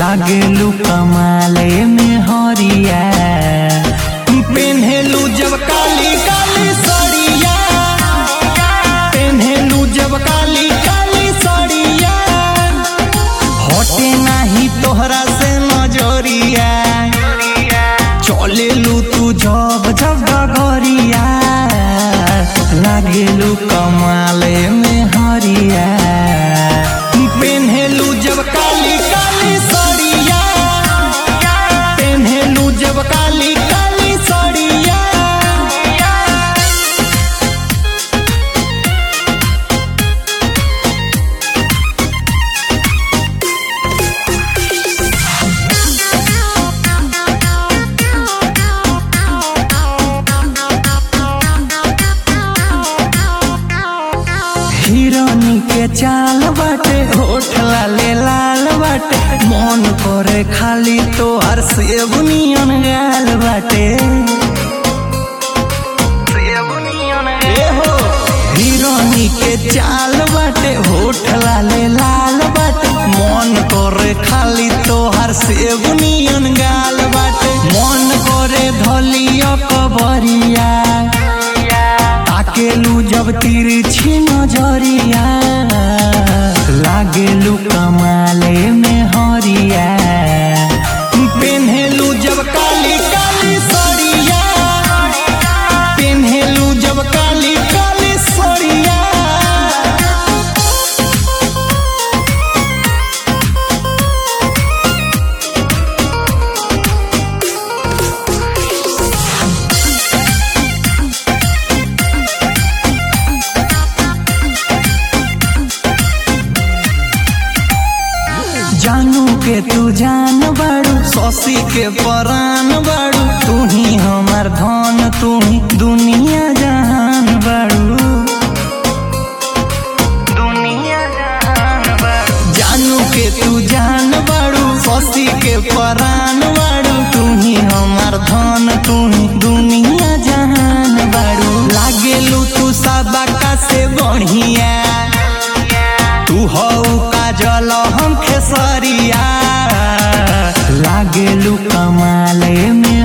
लागेलू कमाले में हरिया पेन्हेलू जब काली काली सड़िया पेन्हेलू जब काली काली सड़िया हटे नाही तोहरा से नजरिया चलेलू तू जब जब डगरिया लागेलू कमाले में हरिया पेन्हेलू जब काली काली सड़िया पेन्हेलू जब काली काली सड़िया हिरोनी के चाल बाटे होठ लाले लाल बाटे मन करे खाली तोहर सेब नियन गाल बाटे ए हो, हिरोनी के चाल बाटे होठ लाले लाल बाटे मन करे खाली तोहर सेब नियन गाल बाटे मन करे धलिया कबरिया ताकेलू जब तिरछी नजरिया लागेलू कमाले में हरिया पेन्हेलू जब काली काली सड़िया पेन्हेलू जब काली काली सड़िया जानू के तू जान बाड़ू शशि के परान बाड़ू तू ही हमार धन तू ही दुनिया जहान बाड़ू दुनिया जहान बाड़ू जानू के तू जान बाड़ू शशि के परान बाड़ू तू ही हमार धन तू ही दुनिया जहान बाड़ू लागेलू तू सबका से बढ़िया तू हऊ काजल हम खेसरिया लागेलू कमाले में